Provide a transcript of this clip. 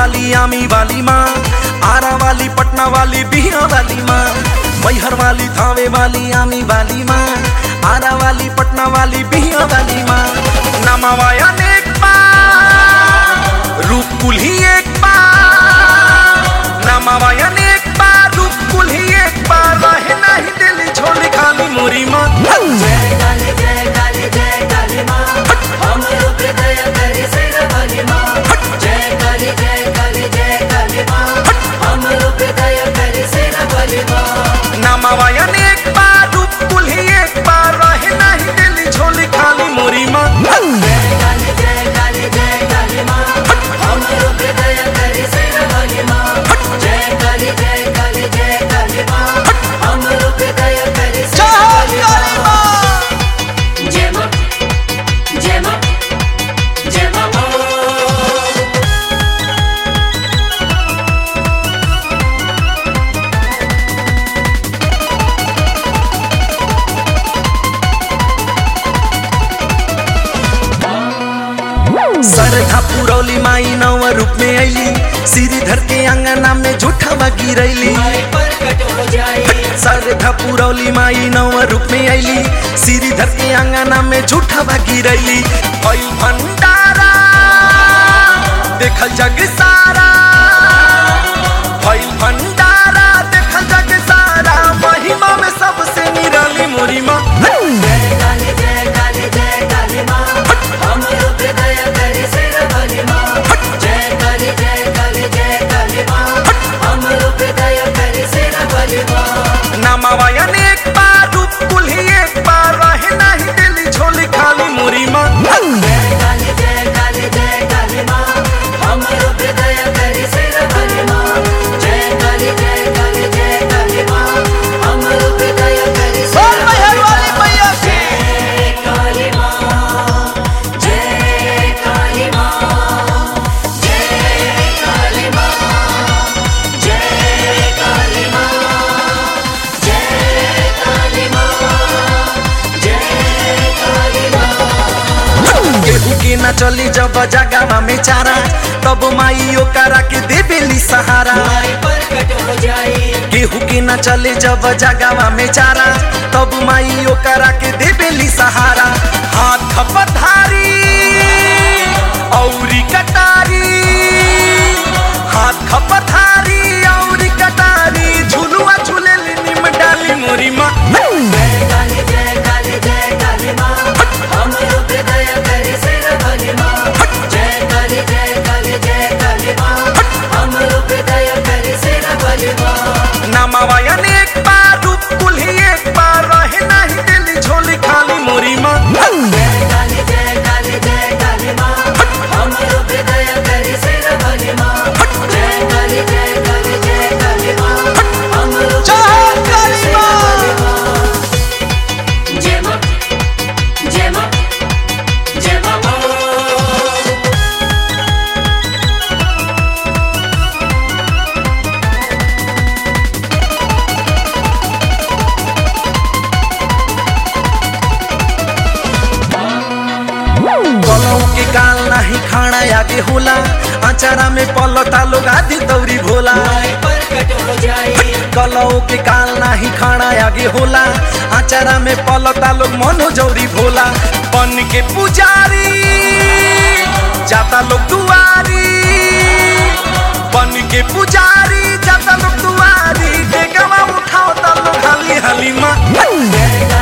वाली आमी वाली माँ आरा वाली पटना वाली बिहार वाली माँ मैहर वाली थावे वाली आमी वाली माँ आरा वाली पटना वाली बिहार वाली माँ नमावाया एक बार रूप कुल ही एक बार नमावाया एक बार रूप कुल ही एक बार रहे नहीं दिल छोड़ खाली मोरी माँ जय काली जय काली जय काली माँ हमरो हृदय करी सिर वाली माँ जय काली जय काली जय काली माँ हमरो हृदय करी सिर वाली माँ नमावाया एक बार रूप कुल ही एक बार रहे नहीं दिल छोड़ खाली मोरी माँ जय काली जय काली जय काली माँ हमरो हृदय करी सिर वाली माँ जय काली जय काली जय काली माँ हमरो हृदय करी सिर वाली माँ जय माँ जय माँ जय माँ सरधा पुरौली माई नव रूप में अली श्रीधर के अंगना में झूठा गिरैली माई प्रकट हो जाई सरधा पुरौली माई नव रूप में अली श्रीधर के अंगना में झूठा गिरैली भइल भंडारा देखल जग सारा भइल भंडारा देखल जग सारा महिमा में सबसे निराली मोरी माँ जय काली जय काली जय काली माँ हमरो हृदय करी सिर वाली माँ जय काली जय काली जय काली माँ हमरो हृदय करी सिर वाली माँ नमावाया एक बार रूप कुल ही एक बार रहे नहीं दिल झोली खाली मोरी माँ जय काली जय काली जय काली माँ हमरो हृदय करी सिर वाली माँ जय काली जय काली जय काली माँ हमरो हृदय करी सिर वाली माँ जय काली माँ जय काली माँ जय काली माँ जय काली माँ जय काली माँ जय काली माँ केहू के न चली जब जगह में चारा तब माई ओकरा के देवेली सहारा माई प्रकट हो जाई केहू के न चले जब जगह में चारा तब माई ओकरा के देवेली सहारा हाथ पधारी औरी कटारी हाथ पधारी औरी कटारी झुलुआ झूलेली निम डाली मोरी माँ जय काली जय काली जय काली माँ हमरो हृदय करी सिर वाली माँ जय काली जय काली जय काली माँ हमरो हृदय करी सिर वाली माँ नमावाया एक बार रूप कुल ही एक बार रहे नहीं दिल झोली खाली मोरी माँ जय काली जय काली जय काली माँ हमरो हृदय करी सिर वाली माँ जय काली जय काली जय काली माँ हमरो हृदय करी सिर वाली माँ जय माँ जय माँ जय माँ कलौ के काल नाही खाना आगे होला अचारा में पलता लोग आदि दौरी भोला माई प्रकट हो जाई कलौ के काल नाही खाना आगे होला अचारा में पलता लोग मनो जौरी भोला बन के पुजारी जाता लोग दुआरी बन के पुजारी जाता लोग दुआरी के गवा उठाओ ता लोग हाली हाली माँ जय